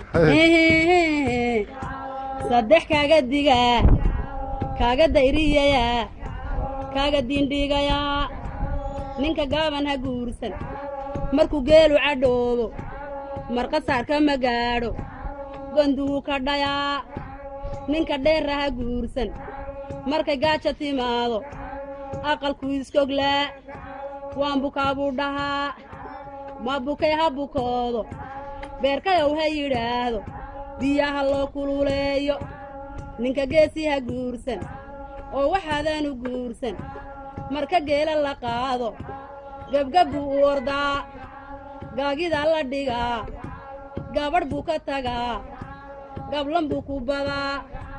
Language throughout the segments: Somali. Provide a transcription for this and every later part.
saddex kaaga digaa kaaga dayriyayaa kaaga diindhiigayaa ninka gaaban ha guursan markuu geelu cadhoobo marqasaarka ma gaadho gonduhu ka dhayaa ninka dheerra ha guursan markay gaaja timaado aqalkuu iskoglaa waan bukaa buu dhahaa ma bukay ha bukoodo beerkayow ha yidhaahdo biyaha loo kululeeyo ninka geesii ha guursan oo waxaadaanu guursan marka geela la qaado gebgab buu u ordaa gaagidaa la dhigaa gabadh buu ka tagaa gablan buu ku badaa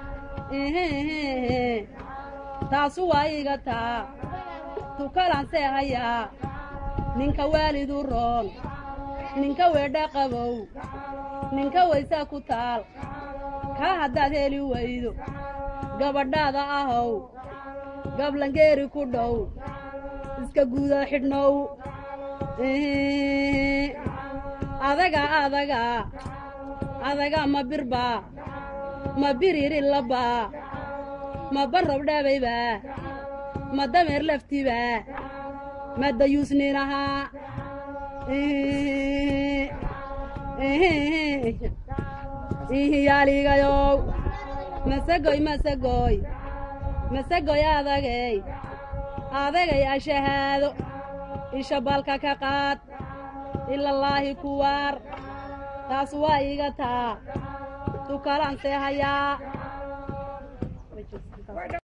taasu waa iga taa tukalansee hayaa ninka waalidu roon ninka weedha qabow ninka waysaa ku taal kaa haddaad heli weydo gabadhaada ahow gablangeeri ku dhow iska guuda xidhnow adaga adaga adaga ma birbaa ma biriiri labaa ma barrob dhabaybaa ma dameer laftibaa ma dayuusninahaa ihiyaaligayow masagoy masagoy masagoy adagay adagay ashahaado isha balka ka qaad ilallaahi kuwaar taas waa iga taa tukalansee hayaa